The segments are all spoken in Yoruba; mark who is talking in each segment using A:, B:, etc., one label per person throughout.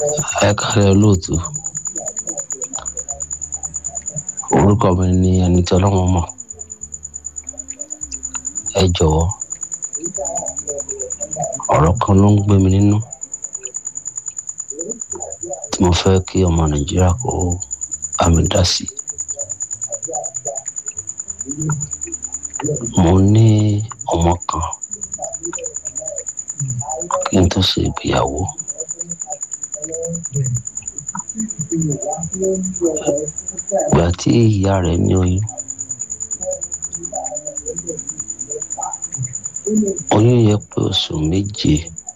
A: ẹ kálẹ̀ olóòtú orúkọ mi ni ẹni tí ọlọ́run mọ̀ ẹ jọ̀wọ́ ọ̀rọ̀ kan ló ń gbé mi nínú tí mo fẹ́ kí ọmọ nàìjíríà kó bá mi dá sí mo ní ọmọ kan kí n tó ṣe ìgbéyàwó ìgbà tí ìyá rẹ̀ ní oyún oyún yẹ pé oṣù méje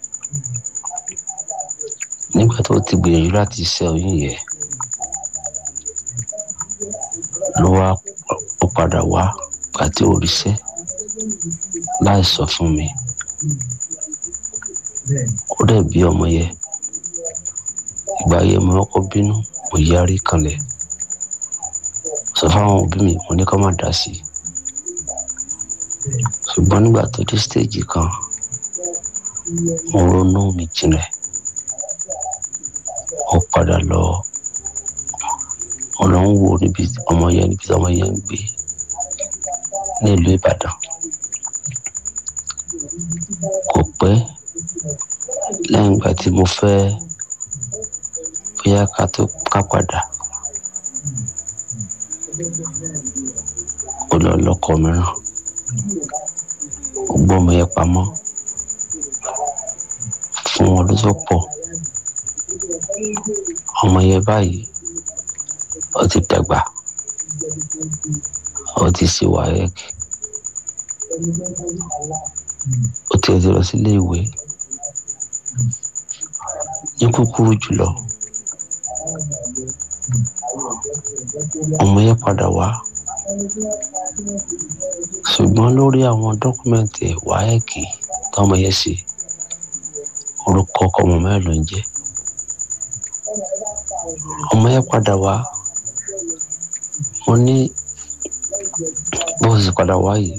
A: nígbà tó ti gbìyànjú láti ṣe oyún yẹ ló wá ó padà wá gbà tí ó ríṣẹ́ láì sọ fún mi ó dẹ̀ bí ọmọ yẹ ìgbà yẹ mo kọ́kọ́ bínú mo yarí kanlẹ̀ sọ fáwọn òbí mi mo ní kó má dá sí i ṣùgbọ́n nígbà tó dé stéèjì kan mo ronú mi jinlẹ̀ mo padà lọ ọ̀nà ń wo níbi ọmọ yẹn níbi tí ọmọ yẹn ń gbé ní ìlú Ìbàdàn kò pẹ́ lẹ́yìn ìgbà tí mo fẹ́ bóyá ká tó ká padà ó lọ lọ́kọ mìíràn ó gbọ́ ọmọ yẹn pamọ́ fún ọdún tó pọ̀ ọmọ yẹn báyìí ó ti dàgbà ó ti ṣe wáyẹ́kì ó ti ẹ̀ ti lọ sílé ìwé ní kúkúrú jùlọ ọmọ yẹn padà wá ṣùgbọ́n lórí àwọn dọ́kúmẹ́ǹtì wáyẹ́kì tọmọ yẹn ṣe orúkọ ọmọ mẹ́rin ló ń jẹ́ ọmọ yẹn padà wá mo ní bó ṣe padà wá yìí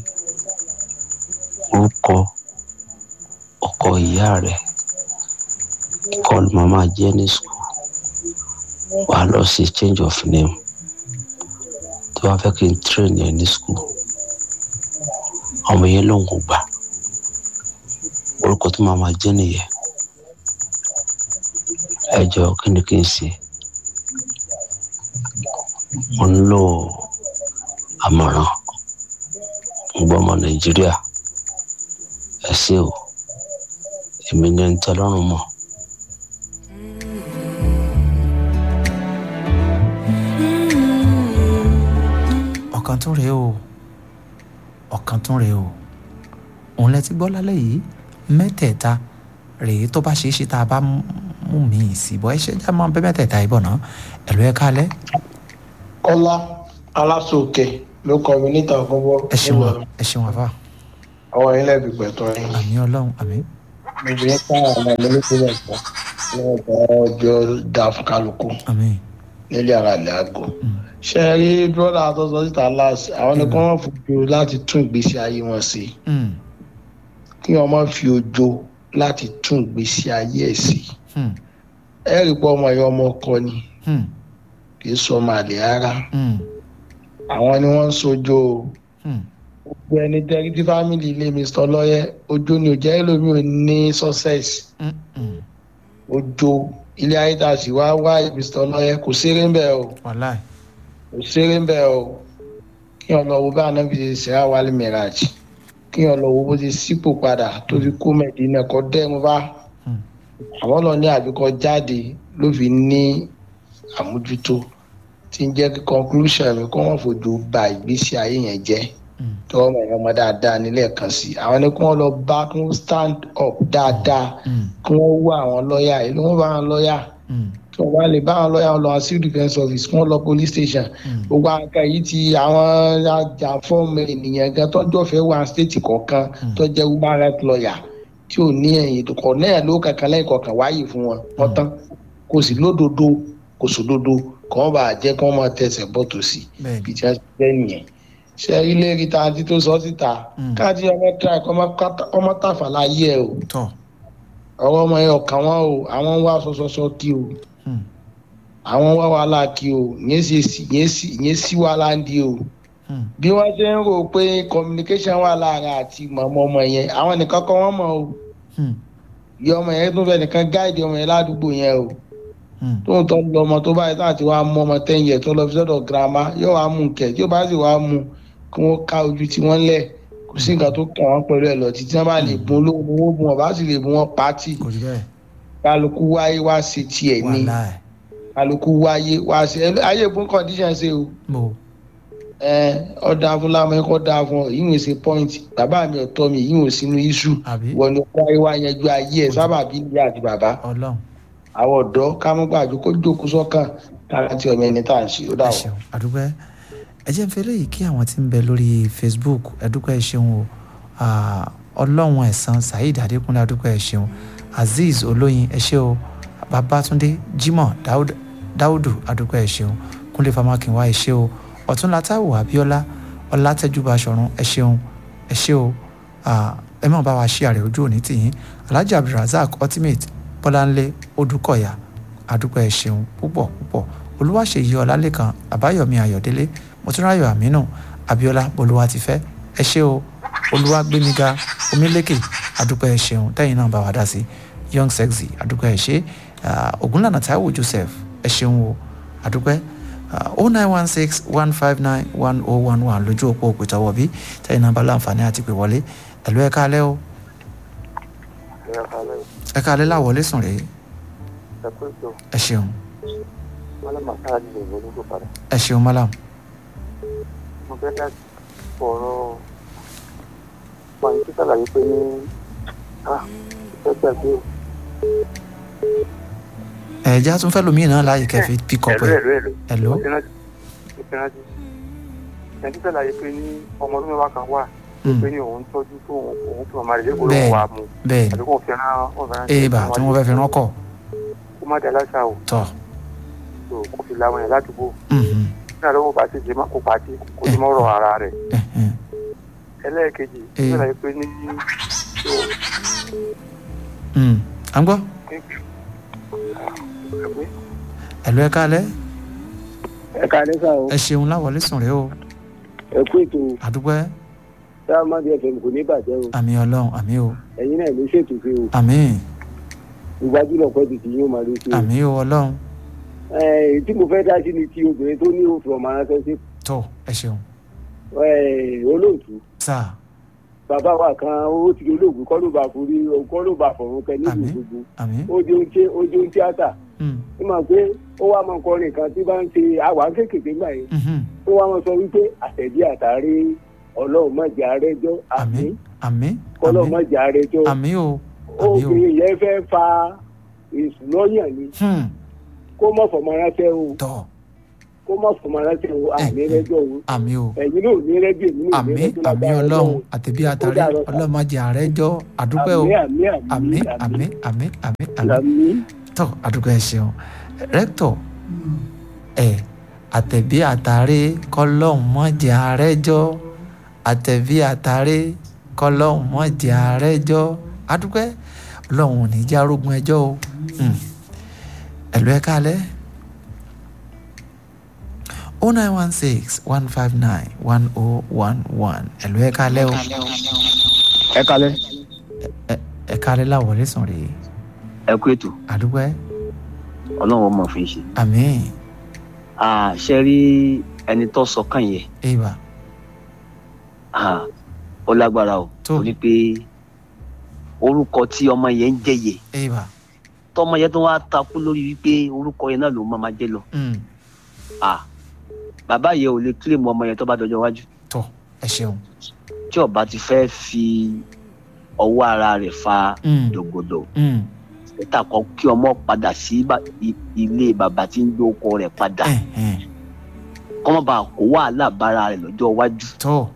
A: orúkọ ọkọ ìyá rẹ̀ kọlu màmá jẹ́ ní skul wàá lọ sí change of name tí wàá fẹ́ kí n train yẹn ní skul ọmọ yẹn lòun kò gbà orúkọ tí màmá jẹ́ nìyẹn ẹ jọ kí ni kí n ṣe mo ń lò àmọ̀ràn ń gbọ́ ọmọ nàìjíríà ẹ ṣé o èmi ní ẹni tí ọlọ́run mọ̀.
B: ọ̀kan tún rèé o ọ̀kan tún rèé o òun lẹ ti gbọ́ lálẹ́ yìí mẹ́tẹ̀ẹ̀ta rèé tó bá ṣeé ṣe tá a bá mú mi sí bọ́ ẹ ṣe já máa bẹ́ mẹ́tẹ̀ẹ̀ta yìí bọ̀ náà ẹ̀lú ẹ̀ kálẹ̀.
C: kọ́lá alásòkè ló kọ mi níta ọ̀gbọ́n
B: ẹ ṣeun ẹ ṣeun àfà
C: àwọn ilé ìbí pẹ̀tọ́ yín
B: àmì ọlọ́run àmì
C: obìnrin káwọn ọmọ mi ní sílẹ̀ fún ọjọ́ ọjọ́ dá fún kálukú
B: àmì
C: nílé ara ilẹ̀ àgọ́ ṣe é rí brọ́dà tó sọ síta láàsì àwọn ni kí wọ́n fojú láti tún ìgbésí ayé wọn ṣe kí wọ́n má fi ojo láti tún ìgbésí ayé ẹ̀ sí ẹ rí i pé ọmọ yẹn ọmọ ọkọ ni kì í sọ ọmọ àlè rárá àwọn ni wọ́n ń sojo o gbogbo ẹni tẹ́rí tí fámìlì ilé mr lọ́yẹ́ ojú ni ò jẹ́ ẹlòmíì ò ní success ojú ilé ayé tá a sì wá wá mr lọ́yẹ́ kò ṣeré ń bẹ̀ o
B: wàláì
C: kò ṣeré ń bẹ̀ o kí wọn lọ wo bá anábì ṣe ṣe àwálé mìíràjì kí wọn lọ wo bó ṣe sípò padà tó fi kó mẹ́dínà kọ́ dẹ́rùn bá àwọn lọ ní àbíkọ́ jáde ló fi ní àmójútó tí ń jẹ́ kí conclusion mi kó wọ́n fojú ba ìgbésí ayé yẹn jẹ́ tí wọ́n mọ̀ ẹ̀yàn ọmọ dáadáa nílẹ̀ kan sí àwọn ni kí wọ́n lọ bá kí wọ́n stand up dáadáa kí wọ́n wá àwọn lọ́ọ̀yà ìlú wọn bá àwọn lọ́ọ̀yà tí wọ́n bá lè bá àwọn lọ́ọ̀yà wọn lọ civil defence office kí wọ́n lọ police station gbogbo àwọn kan yìí ti àwọn ajàfọ́ọ̀mù ènìyàn gan tọ́jọ́ fẹ́ wá state kọ̀ọ̀kan tó jẹ́ human rights lawyer tí ò ní ẹ̀yìn kọ̀ náà ló kankan lẹ́yìn kọ̀ọ̀kan wáyé fún wọn wọ́n tán kò sí lódodo kò sódodo kọ́ wọn bá jẹ́ kí wọ́n máa tẹsẹ̀ bọ́tò sí ibi tí wọ́n ti jẹ́ nìyẹn ṣe ilé ríta àti tó sọ síta káàdì ọmọ tíra ọmọ tàfà láyé ẹ o ọ̀rọ̀ ọmọ yẹn ọ̀kan wọn o àwọn ń wá sọsọsọ kí o
B: Hmm.
C: àwọn ń wá wàhálà kí o yẹn sì yẹn sì yẹn sì wàhálà ń di o
B: Hmm.
C: bí wọ́n ṣe ń rò pé communication wà láàrin àti mọ̀mọ́ ọmọ yẹn àwọn nìkan kọ́ wọ́n mọ̀ o
B: Hmm.
C: ìyá ọmọ yẹn tún fẹ́ nìkan gáìdì ọmọ yẹn ládùúgbò yẹn o
B: Hmm.
C: tó ń tọ́ lọ ọmọ tó báyìí láti wá mú ọmọ ten years tó lọ fi sọ́dọ̀ girama yóò wá mú kẹ̀ tí ó bá sì wá mú kí wọ́n ká ojú tí wọ́n lẹ̀ kò sí nǹkan tó kàn wọ́n pẹ̀lú ẹ̀ lọ títí wọ́n bá lè bun olówó ni wọ́n bun ọ̀bá sì lè bun wọn pátì
B: kò rí bẹ́ẹ̀
C: kálukú wáyé wá ṣe tiẹ̀ ní
B: wàhálà ẹ̀
C: kálukú wáyé wá ṣe ẹ ayé ìbún condition ṣe o
B: mo
C: ẹ ọ̀dà fún lámọ́ ẹ̀kọ́ dà fún ọ yìí ń ṣe point bàbá mi ọ̀tọ́ mi yìí ń sínú issue
B: àbí
C: wọ́n ní wáyé wá yanjú ayé ẹ̀ sábà bí ìyá àti bàbá
B: ọlọ́run
C: àwọn ọ̀dọ́ ká mọ́ gbàjú kó jókòó sọ́kàn kára tí ọmọ ẹni tá à ń ṣe ó dà
B: ẹ
C: wọ́n.
B: ṣeun àdúpẹ́ ẹ jẹ́ ń fẹ́ léyìí kí àwọn tí ń bẹ lórí facebook ẹ̀dúpẹ́ ẹ ṣeun o Ah, ọlọ́run ẹ̀sán saheed adékúnlé adúpẹ́ ẹ ṣeun azeez olóyin ẹ ṣé o babatunde jimoh Dáúd- dáúdù adúpẹ́ ẹ ṣeun kúnlé famakinwa ẹ ṣé o ọ̀túnla táíwò abíọ́lá ọlátẹ́júbà ṣọ̀run ẹ ṣeun ẹ ṣé o Ah, ẹ má bá wa ṣí àrẹ ojú òní tìyín alhaji abdulrasaq ultimate bọ́láńlé odúkọ̀yà adúpẹ́ ẹ ṣeun púpọ̀ púpọ̀ olúwaṣèyí ọlálẹ́kan àbáyọ̀mí ayọ̀délé mọ̀túnráyọ̀ àmínú abíọ́lá bolúwa ti fẹ́ ẹ ṣé o olúwàgbémiga omílékè adúpẹ́ ẹ ṣeun tẹ́yìn náà bá wa dá sí young sexy adúpẹ́ ẹ ṣé Ah, ògúnlànà táíwò joseph ẹ ṣeun o adúpẹ́ o nine one six one five nine one oh one one lójú òpó òpìtọ́wọ́ bí tẹ́yìn náà bá láǹfààní àti pè wọlé ẹ̀lú ẹ̀ka alẹ́ o ẹ̀ka alẹ́ láwọlé sùn rèé ẹ ṣeun ẹ ṣeun malam
D: mo fẹ́ dá ọ̀rọ̀ pàǹtí tó ṣàlàyé pé ní ah ìfẹ́ gbàgbé o.
B: ẹ̀já tún fẹ́ lómi náà láàyè kẹfì pick up
D: ẹ̀rọ
B: ẹ̀
D: ẹ̀rọ ẹ̀rọ
B: Hello?
D: mo ti rántí mo ti rántí ẹ̀ǹtí ṣàlàyé pé ní ọmọ ọdún mẹ́wàá kan wà
B: Mm,
D: pé ní òun tọ́jú tó òun òun fi màmá rẹ̀ lẹ́kọ̀ọ́
B: Bẹ́ẹ̀.
D: lóun wà mú
B: bẹ́ẹ̀
D: àbí kò fi rán ọ̀fẹ́ ránṣẹ́
B: èèbà tí wọ́n fẹ́ fi rán kọ̀
D: kó má dá láṣà o
B: tọ̀
D: tó kó fi làwọn yẹn ládùúgbò
B: mhm,
D: nígbà tó kó bá ti ṣe má kó pàtí kó ti mọ́rọ̀ ara rẹ̀
B: ẹ̀hẹ̀n,
D: ẹlẹ́ẹ̀kejì
B: Eh.
D: ṣàlàyé pé ní tó
B: mm. à ń gbọ́
D: ẹgbẹ́
B: ẹ̀lú ẹ̀ka alẹ́
E: ẹ ká lẹ́sà o
B: ẹ ṣeun láwọlé sùn rèé o
E: ẹ kú ètò
B: àdúpẹ́
E: sáàmàdì fm kò ní bàjẹ́ o
B: àmì ọlọ́run àmì o
E: ẹ̀yin náà ló ṣètò sí o
B: àmì
E: ìgbàjúlọ̀ pẹ́ tètè yóò máa lè ṣe o.
B: àmì o ọlọ́run
E: ẹ tí mo fẹ́ dá sí ni ti obìnrin tó ní òfin ọmọ aránsẹ́ sí
B: tó ẹ ṣeun
E: ẹ, olóòtú
B: sáà
E: bàbá wa kan ó ti olóògùn kọ́ ló bá forí kọ́ ló bá fọ̀run kẹ nílùú
B: Àmín.
E: gbogbo
B: àmì
E: ó jẹun tí ó jẹun tíátà
B: mm,
E: ó máa pé ó wá máa kọrin kan tí bá ń ṣe àwa kéékèèké gbà yẹn
B: mhm,
E: ó wá máa sọ wípé àtẹ̀dí àtàrí ọlọ́run má jẹ́ àrẹ́jọ́
B: àmì
E: àmì
B: àmì
E: kọ́lọ́run má jẹ́ àrẹ́jọ́
B: àmì o àmì o
E: obìnrin yẹn fẹ́ fa èsù lọ́yàn ni
B: Hmm,
E: kó mọ̀ fọmọ aránsẹ́ o
B: tọ̀
E: kó mọ̀ fọmọ aránsẹ́ o àmì rẹ́jọ́ o
B: àmì o
E: ẹ̀yin náà ò ní rẹ́jọ́ èmi náà ò ní
B: àmì
E: rẹ́jọ́
B: àmì
E: lágbára
B: ọlọ́run
E: Ọlọ́run.
B: àtẹ̀bí àtàrí
E: dàrọ̀ sà.
B: ọlọ́mọdé àrẹ́jọ́ àdúpẹ́ o
E: àmì àmì
B: àmì àmì àmì àmì àmì
E: àmì
B: tọ àdúgbò ẹ ṣeun rẹktọ ẹ àtẹ̀bí àtàrí kọlọ́hún mọ́jẹ àrẹ́jọ́ àtẹ̀bí àtàrí kọlọ́hún mọ́jẹ àrẹ́jọ́ àdúgbò ọlọ́hún ò ní já rógun ẹjọ́ o Hmm. ẹ̀lú ẹ kálẹ̀ o nine one six one five nine one oh one one ẹ̀lú ẹ kálẹ̀ o
F: ẹ kalẹ.
B: ẹ kálẹ̀ láwọlé sùn rèé
F: ẹ kú ètò
B: àdúgbò
F: ọlọ́run ọmọ fi ṣe.
B: àmín
F: ṣe rí ẹni tó sọ kàn yẹn
B: ìbà
F: ah, ó lágbára o
B: Tó.
F: torí pé orúkọ tí ọmọ yẹn ń jẹyẹ
B: ìbà
F: tọmọ yẹn tó wá takú lórí wípé orúkọ yẹn náà ló máa máa jẹ lọ
B: Mm.
F: Ah, bàbá yẹn ò lè kílèmù ọmọ yẹn tó bá dọjọ́ iwájú
B: tọ ẹ ṣeun
F: tí ọba ti fẹ́ fi ọwọ́ ara rẹ̀ fa
B: Mm.
F: dògbòdò
B: Mm.
F: níta kan kí ọmọ padà sí ba- i- ilé bàbá tí ń gbé ọkọ rẹ̀ padà
B: Ẹ̀hẹ̀n.
F: kọ́mọ́ bá kó wàhálà bára rẹ̀ lọ́jọ́ iwájú
B: tó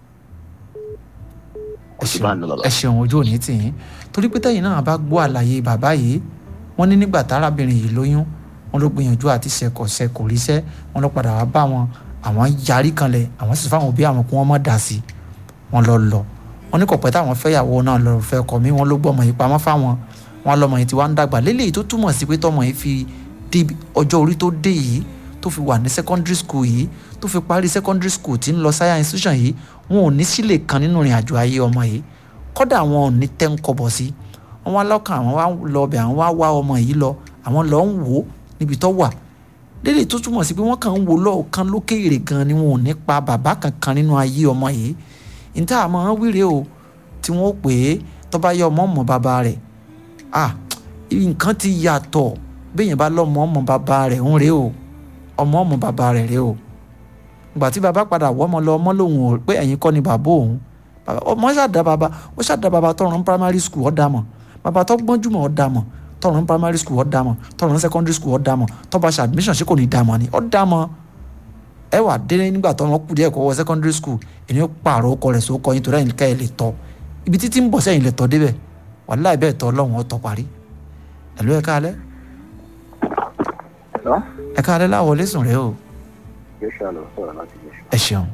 F: kò sí bá ń lọ lọ́la.
B: ẹ ṣeun ojú òní tì yín torí pé tẹ̀yin náà bá gbọ́ àlàyé bàbá yìí wọ́n ní nígbà tárábìnrin yìí lóyún wọ́n ló gbìyànjú àti ṣẹkọ̀ṣẹ kò ríṣẹ́ wọ́n lọ padà wá bá wọn àwọn yarí kanlẹ̀ àwọn sì fáwọn òbí àwọn kí wọ́n mọ̀ dà sí wọ́n lọ lọ wọ́n ní kọ̀pẹ́ táwọn fẹ́yàwó náà lọ fẹ́ kọ̀ mí wọ́n ló gbọ́mọ yìí pamọ́ fáwọn wọn lọmọ yìí ti wá ń dàgbà lélẹ́yìí tó túmọ̀ sí pé tọmọ yìí fi dé ọjọ́ orí tó dé yìí tó fi wà ní secondary school yìí tó fi parí secondary school tí ń lọ sáyà institution yìí wọn ò ní sílè kan nínú ìrìn àjò ayé ọmọ yìí kọ́dà wọn ò ní tẹ́ ń kọ́bọ̀ sí wọn wá lọ́kàn àwọn wá lọ ọbẹ̀ àwọn wá wá ọmọ yìí lọ àwọn lọ ń wò ó níbi tó wà lélẹ́yìí tó túmọ̀ sí pé wọ́n kàn ń wò lọ́ọ̀kan lókèèrè gan ni wọn ò ní pa bàbá kankan nínú ayé ọmọ yìí níta àmọ́ wíre o tí wọ́n pè é tó bá yẹ ọmọ ọmọ bàbá rẹ̀ ah nǹkan ti yàtọ̀ béèyàn bá lọ́mọ ọmọ bàbá rẹ̀ ń rè o ọmọ ọmọ bàbá rẹ̀ rè o ìgbà tí bàbá padà wọ́ ọmọ lọ ọmọ lòun ò pé ẹ̀yin kọ́ ni bàbá òun ọmọ ṣàdá bàbá ó ṣàdá bàbá tọrùn primary school ọ̀dà mọ̀ bàbá tó gbọ́njú mọ̀ ọ̀dà mọ̀ tọrùn primary school ọ̀dà mọ̀ tọrùn secondary school ọ̀dà mọ̀ tó bá ṣe admission ṣé kò ní dà mọ̀ ni ọ̀dà mọ̀ ẹ wà délé nígbà tó wọn kú díẹ̀ kó wọ secondary school èmi ó pààrọ̀ ọkọ rẹ̀ sókọ yín torí ẹ̀yìn ká ẹ̀ lè tọ́ ibi títí ń bọ̀ sẹ́yìn lè tọ́ débẹ̀ wàláì bẹ́ẹ̀ tọ́ ọlọ́run ọ̀tọ̀ parí ẹ̀lú ẹ̀ káalẹ́
G: Hello?
B: ẹ̀ káalẹ́ láwọ̀ lẹ́sùn rẹ o
G: Joshua ló sọ̀rọ̀ láti Joshua.
B: ẹ ṣeun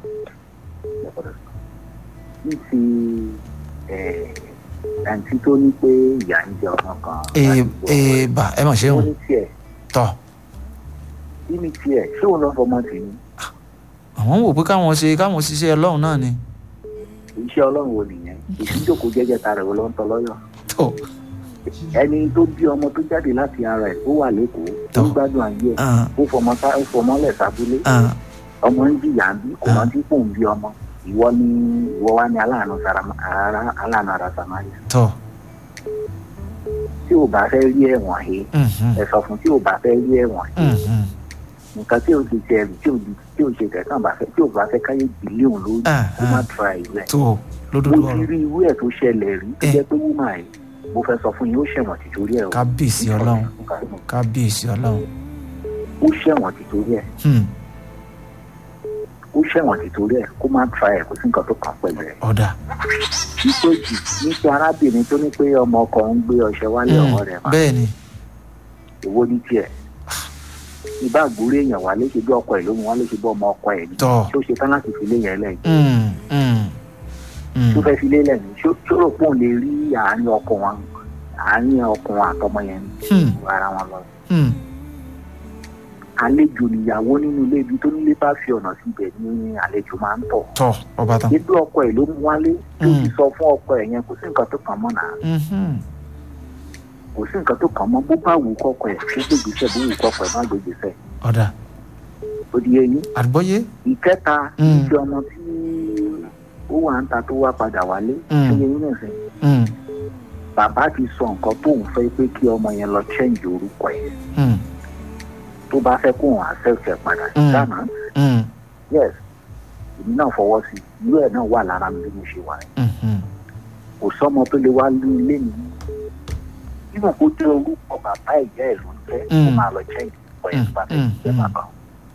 G: Ní ti àǹtí tó ní pé ìyá ń jẹ ọmọ kan.
B: ee ee bà ẹ mọ̀
G: Ó
B: ṣeun
G: ní tiẹ̀,
B: tọ́
G: kí ni tiẹ̀, ṣé òun lọ́ fọmọ tì ní?
B: àwọn ń wò pé káwọn ṣe káwọn ṣiṣẹ́ ọlọ́run náà ni
G: Iṣẹ́ ọlọ́run wo nìyẹn? Ìṣíjókòó jẹ́jẹ́ ta rẹ̀ wo ló ń tọ́ lọ́yọ̀?
B: tó
G: Ẹni tó bí ọmọ tó jáde láti ara ẹ̀ tó wà lẹ́kọ̀ọ́, tó ń
B: Tọ́.
G: gbádùn ayé ẹ̀,
B: ah,
G: ó fọmọ sá- ó fọmọ lẹ̀ sábúlé,
B: ah,
G: ọmọ ń jìyà ń bí, kò
B: Ah.
G: rántí pò ń bí ọmọ. Ìwọ ni ìwọ wá ní aláàánú Sarama- ara- aláàánú ara Samaria.
B: tọ́
G: Tí ò bá fẹ́ rí ẹ̀wọ̀n he,
B: mhm,
G: ẹ sọ fún tí ò bá fẹ́ rí ẹ̀wọ̀n he.
B: mhm,
G: nǹkan tí o ti ṣe ẹrù tí o di tí o ṣe kẹsàn bá fẹ́ tí o bá fẹ́ káyé gbìlẹ òun lórí
B: Ah,
G: kó má
B: ah.
G: tura ìlú ẹ
B: tó
G: mo
B: lódodo
G: ti
B: ọ̀rọ̀
G: rí irú ẹ tó ṣẹlẹ̀ rí tó
B: Eh.
G: jẹ́ pé wúmà ẹ mo fẹ́ sọ fún yín ó ṣẹ̀wọ̀n tìtorí ẹ o
B: kábíyèsí ọlọ́run kábíyèsí ọlọ́run
G: ó ṣẹ̀wọ̀n tìtorí ẹ
B: hmm,
G: ó ṣẹ̀wọ̀n tìtorí ẹ kó má tura ẹ kó sí nǹkan tó kàn pẹ̀lú ẹ.
B: ọ̀dà
G: nítorí nítorí arábìnrin tó ní pé ọmọ ọkọ ń gbé ọṣẹ wálé
B: hmm,
G: ọwọ́ rẹ̀ máa
B: bẹ́ẹ̀ ni
G: èwo ní tiẹ̀ ìbá àgbórí èèyàn wálé ṣe bí ọkọ ẹ ló mú wálé ṣe bí ọmọ ọkọ ẹ ní
B: tọ́
G: tó ṣe tán láti fi lé yẹn lẹ́yìn
B: hmm, hmm, hmm,
G: tó fẹ́ fi lé lẹ́yìn ṣó ṣó rò pé òun lè rí àárín ọkọ wọn àárín ọkùnrin àtọmọ yẹn
B: hmm,
G: ara wọn lọ.
B: hmm,
G: àlejò níyàwó nínú ilé ibi tó nílé bá fi ọ̀nà síbẹ̀ ní àlejò máa ń tọ̀.
B: tọ́ ọba tán
G: nígbà ọkọ ẹ̀ ló mú wálé tí ó
B: Mm.
G: ti sọ fún ọkọ ẹ̀ yẹn kò sí nǹkan tó kàn mọ́ náà
B: mhm,
G: kò sí nǹkan tó kàn mọ́ bó bá wù kọ́kọ ẹ̀ kó gbégbèsè bó wù kọ́kọ ẹ̀ má gbégbèsè
B: ọ̀dà
G: ó di eyín.
B: àgbọ́yé
G: ìkẹta
B: Mm.
G: ìfi ọmọ tí ó wà ń ta tó wá padà wálé
B: Mm.
G: ó yẹ yín nìsín
B: hmm,
G: bàbá ti sọ nǹkan tóun fẹ́ pé kí ọmọ yẹn lọ change orúkọ ẹ̀
B: hmm,
G: tó bá fẹ́ kóun accept ẹ̀ padà
B: Mm.
G: dáná
B: hmm,
G: yes èmi náà fọwọ́ sí i irú ẹ̀ náà wà lára mi bí mo ṣe wà yẹn.
B: mhm,
G: kò sọmọ tó lè wá ní ilé mi nínú kó jẹ orúkọ bàbá ìyá ẹ ló ń jẹ kó
B: Mm.
G: máa lọ jẹ ìpọ ẹ
B: Mm,
G: bàbá
B: mm,
G: ìjẹ
B: mm.
G: bàbá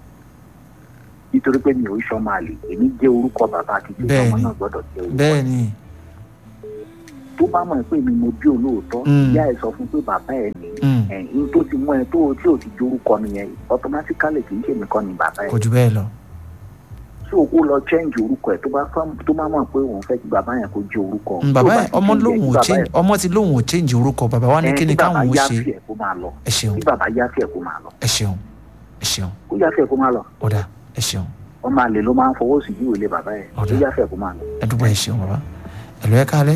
G: nítorí pé mi ò sọ máa lè èmi jẹ orúkọ bàbá àti ìjẹ ọmọ
B: Bẹ́ẹ̀ni.
G: náà gbọ́dọ̀ jẹ orúkọ
B: bẹ́ẹ̀ ni
G: tó bá mọ̀ pé mi mo bí olóòótọ́
B: Mm.
G: ìyá ẹ sọ fún pé bàbá ẹ ní
B: hmm,
G: ẹ̀yìn tó ti mú ẹ tó tí ò ti jẹ orúkọ nìyẹn automatically kì í ṣe mi kọ́ ni bàbá ẹ
B: kò jù bẹ́ẹ̀ lọ
G: tí o kó lọ change orúkọ ẹ tó bá fẹ́ tó bá mọ̀ pé òun fẹ́ kí bàbá yẹn kó jẹ orúkọ
B: Hmm,
G: tó
B: bàbá
G: bá
B: yẹn
G: ti
B: ọmọ
G: change ẹ
B: lòun
G: kí
B: ò
G: bàbá
B: change
G: ẹ-
B: ọmọ ti lòun ò change orúkọ bàbá wa ní
G: ẹ,
B: kí ni
G: kí bàbá
B: káwọn ó
G: yá
B: ṣe
G: sí ẹ kó máa lọ
B: ẹ ṣeun
G: kí bàbá yá sí ẹ kó máa lọ
B: ẹ ṣeun ẹ ṣeun
G: kó yá sí ẹ kó máa lọ
B: ọ̀dà ẹ ṣeun
G: ọmọ àlè ló máa ń fọwọ́ sí ìwé ilé bàbá ẹ̀
B: Ọ̀dà.
G: ó yá fẹ́ kó máa lọ.
B: ẹ dúpọ̀ ẹ ṣeun bàbá ẹ̀lú ẹ káalẹ́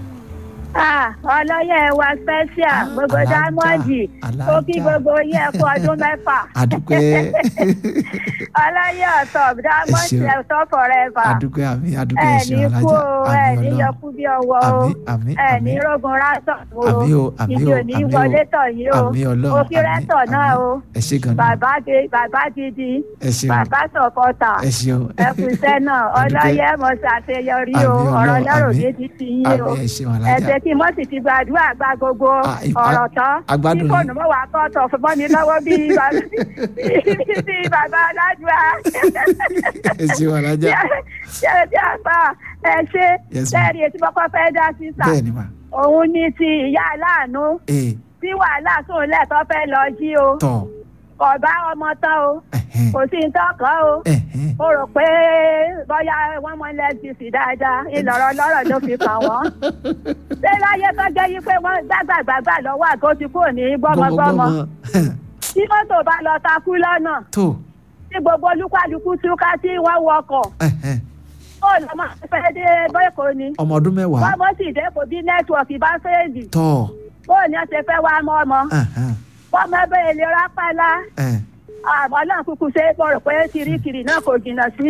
H: Ah, ọlọ́yẹ̀ wa special
B: Ah,
H: gbogbo
B: alájà,
H: dámọ́ọ̀dì ó kí
B: alájà.
H: gbogbo yín ẹ kú ọdún mẹ́fà
B: adúpẹ́
H: ọlọ́yẹ̀ ọ̀tọ̀ dámọ́ọ̀dì
B: ṣeun.
H: ẹ̀tọ́ forever
B: adúpẹ́ àmì adúpẹ́
H: ẹ
B: ẹ
H: ní
B: ṣeun
H: kú
B: alájà
H: o ẹ
B: àmì
H: ní
B: ọlọ́run
H: yọkú bí ọwọ́ o
B: àmì àmì
H: ẹ
B: àmì
H: ní rogun rásán o
B: àmì o àmì
H: ìdí
B: o
H: òní
B: àmì
H: wọlé
B: o
H: tọ̀ yín o
B: àmì ọlọ́run
H: òkè rẹ́tọ̀
B: àmì
H: náà o
B: ẹ ṣe gan ni
H: bàbá di bàbá gidi
B: ẹ ṣeun
H: bàbá sọ̀kọ̀tà
B: ẹ ṣeun
H: ẹ kú iṣẹ́ náà ọlọ́yẹ̀ mọ̀ ṣàṣeyọrí o
B: Àmì
H: ọ̀rọ̀
B: Ọlọ́run,
H: lọ́rọ̀
B: àmì.
H: mi ti ti yín o
B: àmì ẹ ṣeun alájà
H: ẹsẹ tí mo sì ti gbàdúrà gba gbogbo
B: Ah, ì-
H: ọ̀rọ̀
B: a-
H: tán
B: agbádùn
H: tí
B: ni.
H: fóònù mọ́ wàá kọ́ tọ̀ fún mọ́ mi lọ́wọ́ bíi bàbá bíi bàbá aládùá
B: ẹ ṣeun alájà
H: ṣe tí a pa ẹ ṣe
B: Yes, ma'am.
H: lẹ́ẹ̀rí etí kọ́kọ́ fẹ́ dá sí sà
B: bẹ́ẹ̀ ni mà
H: òun ní ti ìyá aláàánú
B: ee
H: tí wàhálà sùn lẹ́ẹ̀tọ́ fẹ́ lọ jí o
B: tọ̀
H: kò bá ọmọ tán o
B: ẹ̀hẹ́n,
H: kò sí ní tọkàn o
B: ẹ̀hẹ́n. Ẹ̀hẹ́n.
H: mo rò pé bóyá wọ́n mọ lẹ́sìsì dáadáa ìlọ̀rọ̀ lọ́rọ̀ ló fi kàn wọ́n. ṣé láyé tó jẹ́ yí pé wọ́n gbàgbàgbàgbà lọ́wọ́ àgọ́ ti kúrò ní gbọ́mọgbọ́mọ tí mọ́tò bá lọ takú lọ́nà
B: tó
H: tí gbogbo olúkálukú túká tí wọ́n wọkọ̀
B: ẹ̀hẹ́n.
H: ó lọ́mọ fẹ́ dé bẹ́ẹ̀kọ́ ni
B: ọmọ ọdún mẹ́wàá
H: wọ́n mọ̀ sí ìdẹ́kọ̀ bí nẹ́tíwọ̀kì bá fẹ́ẹ̀lì
B: tọ́
H: bó ní ọ̀sẹ̀ fẹ́ wá mọ́ ọmọ
B: ẹ̀hẹ́n.
H: wọ́n mọ ẹbẹ̀ èlé rápálá
B: ẹ̀
H: àmọ́ náà kúkú ṣe é bọ̀rọ̀ pé kirikiri náà kò jìnnà sí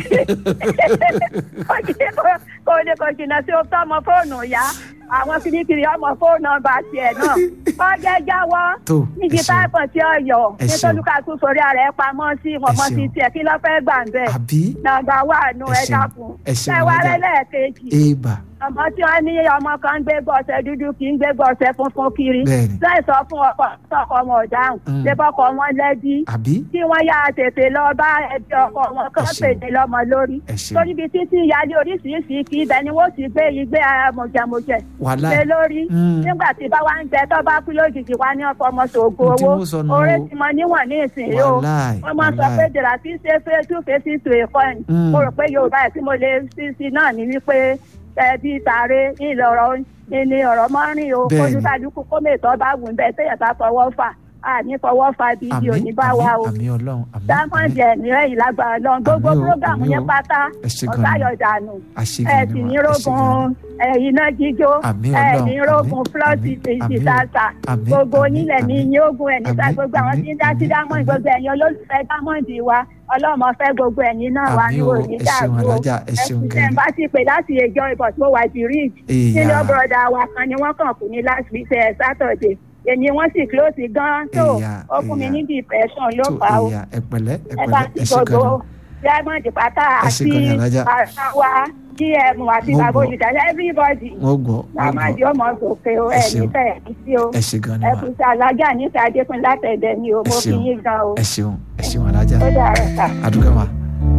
H: kò jìnnà- kò lè kò jìnnà sí ọtọ́ ọmọ fóònù ya àwọn kirikiri ọmọ fóònù nọ́mbà tiẹ̀ náà ọjọ́ jáwọ́
B: tó
H: níbi
B: ẹ ṣeun.
H: táìpọ̀ tí ó yọ
B: Ẹ ṣeun.
H: nítorí kàkú sórí ara ẹ pamọ́ sí ọmọ
B: Ẹ
H: ti
B: ṣeun.
H: tiẹ̀ kí ló fẹ́ gbà ń bẹ̀
B: àbí
H: nàgbà wà nù
B: Ẹ
H: ẹ
B: ṣeun.
H: dákun
B: Ẹ ṣeun,
H: ẹ wá
B: Alájà.
H: rẹ lẹ́ẹ̀kejì
B: èèbà
H: ọmọ tí wọn ní ọmọ kan ń gbé gbọ̀nsẹ̀ dúdú kì í gbé gbọ̀nsẹ̀ funfun kiri
B: Bẹ́ẹ̀ni.
H: láì sọ fún ọkọ ọkọ wọn ọ̀dáhùn
B: Mm.
H: lébọkọ wọn lẹ́bí
B: àbí
H: kí wọ́n yá tètè lọ bá ẹbí ọkọ wọn kán
B: Ẹ ṣeun.
H: pèdè lọ́mọ lórí
B: ẹ ṣeun
H: torí ibi títí ìyáálé oríṣiríṣi kí ibẹ̀ ni wọ́n ti gbé igbé mọ̀jẹ̀mọ̀jẹ̀
B: wàhálà
H: lé lórí
B: Mm.
H: nígbà tí bá wá ń jẹ tó bá kú lójijì wá ní ọkọ ọmọ ṣògo
B: Ohun tí
H: owó
B: wọ́n sọ nù
H: oore
B: o.
H: ti mọ níwọ̀n ní ìsìn yìí o
B: wàhálà
H: wọ́n máa sọ pé dèrà tí ṣe fẹ́ two faces to a coin
B: Mm.
H: mo rò pé yorùbá ẹ̀ tí mo lè sí sí náà ní wípé ẹbí tààrẹ ìlọrọ ní ọ̀rọ̀ mọ́rin o
B: Bẹ́ẹ̀ni.
H: olùkàdúkú kó mètò bá wù bẹ́ẹ̀ tẹ̀yẹ̀ bá fọwọ́ fà á ní fọwọ́ fà bíbí òní bá wa o
B: àmì ọlọ́run àmì
H: dámọ̀dì ẹ̀mí ẹ̀yìn lágbára lọ́n gbogbo
B: Àmín o,
H: prógámù
B: àmín
H: yẹn
B: o.
H: pátá
B: ẹ ṣe gan ni
H: ọ̀sáyọ̀dànù
B: àṣegàn
H: ẹ̀
B: ni
H: sì
B: mà,
H: ní
B: ẹ ṣe gan
H: rógun ẹ̀yìn náà jíjó
B: Àmín
H: ẹ̀
B: Ọlọ́run,
H: ní
B: àmín,
H: rógun flọ́ọ̀tì
B: àmín, àmín o,
H: ìsìtàtà
B: àmín,
H: gbogbo
B: àmín,
H: onílẹ̀ ní
B: àmín.
H: ní ogun ẹ̀ níta
B: Àmín,
H: gbogbo àwọn
B: àmín,
H: tí ń dá sí
B: àmín,
H: dámọ̀
B: àmín.
H: gbogbo ẹ̀yin olólùfẹ́ dámọ̀dì wa ọlọ́mọ fẹ́ gbogbo ẹ̀yin náà wà ní
B: Àmín o,
H: òní
B: ẹ ṣeun
H: dàrú o
B: Alájà, ẹ ṣeun
H: ẹ̀sìn
B: gan
H: tẹ̀
B: ni.
H: ń bá ti pè láti ẹjọ́ ìbọ̀ tó wà di rig
B: Èèyà.
H: senior brother wa kan ni wọ́n kàn kú ní last week ẹ̀ Saturday èmi wọ́n sì close gan tó
B: Èèyà,
H: ó fún mi
B: èèyà.
H: ní depression ló
B: tó
H: fà á o
B: èèyàn ẹ pẹ̀lẹ́ ẹ
H: ẹ bá
B: pẹ̀lẹ́
H: ti
B: ẹ ṣe gan
H: gbogbo
B: ni
H: diamond pátá
B: Ẹ ṣé
H: àti
B: gan ni, Alájà.
H: àwa gm àti
B: Mo
H: bàbá
B: gbọ́.
H: olùdarí everybody
B: wọ́n gbọ́ wọ́n
H: làmàdì
B: gbọ́
H: ọmọ sòkè o
B: Ẹ
H: ẹ
B: ṣeun.
H: nífẹ̀ ẹ̀ sí o
B: ẹ ṣe gan ni
H: ẹ
B: mà
H: kù sí alájà níta adékun látẹ̀dẹ̀ ni o
B: Ẹ
H: mo fi
B: ṣeun.
H: yín gan o
B: ẹ ṣeun ẹ ṣeun Alájà
H: ó dàrọ ká.
B: àdúgbò mà.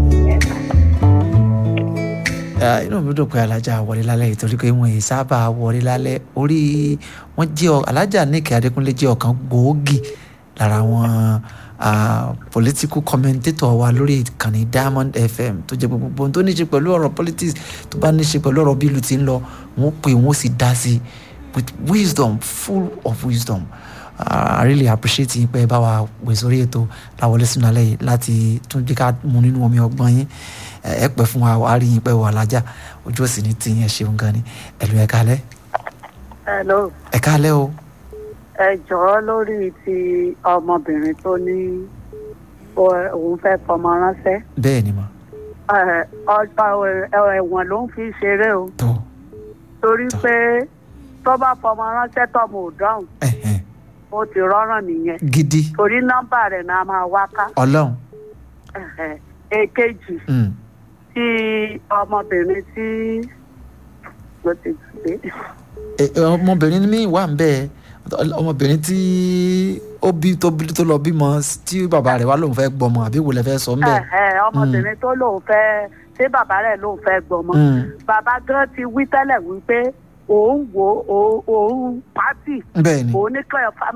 B: Ah, inú mi dùn pé alájà wọlé lálẹ́ yìí torí pé wọ́n yìí sábà wọlé lálẹ́ orí wọ́n jẹ́ ọ- alájà níkẹ́ adékúnlé jẹ́ ọ̀kan gbòógì lára àwọn ah, political commentator wa lórí ìkànnì diamond fm tó jẹ́ gbogbo ohun tó ní í ṣe pẹ̀lú ọ̀rọ̀ politics tó bá ní í ṣe pẹ̀lú ọ̀rọ̀ bí ìlú ti ń lọ wọ́n pè wọ́n sì dá sí i with wisdom full of wisdom uh, I really appreciate yín pé ẹ bá wa pè sórí ètò láwọlé sínú alẹ́ yìí láti tún jẹ́ ká mu nínú omi ọgbọ́n yín ẹ ẹ pẹ́ fún wa wàá rí yín pé wà lájà ojú òsì ní tiyín ẹ ṣeun gan ni ẹ̀lú ẹ kálẹ́
I: hello
B: ẹ kálẹ́ o
I: ẹ jọ̀ọ́ lórí ti ọmọbìnrin tó ní ó- òun fẹ́ fọmọ ránṣẹ́
B: bẹ́ẹ̀ ni mà
I: Ẹ, ọgbà ẹ- ẹ̀wọ̀n ló ń fi ṣeré o
B: tó
I: torí pé tó bá fọmọ ránṣẹ́ tọmọ ò dáhùn
B: ẹ̀hẹ̀n
I: ó ti rọ́rùn nìyẹn
B: gidi
I: torí nọ́mbà rẹ̀ náà máa wá ká
B: ọlọ́run
I: Ẹ̀hẹ̀. èkejì
B: mm,
I: tí ọmọbìnrin tí ló ti gbé
B: ẹ- ẹ, ọmọbìnrin mi wà ń bẹ́ẹ̀ ọmọbìnrin tí ó bí tó bí tó lọ bímọ tí bàbá rẹ̀ wá lòun fẹ́ gbọmọ àbí wò lẹ fẹ́ sọ ń bẹ́ẹ̀.
I: Ẹ̀hẹ̀, ọmọbìnrin tó lóun fẹ́ ṣé bàbá rẹ̀ lóun fẹ́ gbọmọ
B: Mm.
I: bàbá gan ti wí tẹ́lẹ̀ wípé òun wo òun- òun pátì
B: bẹ́ẹ̀ ni
I: òun ní kọ́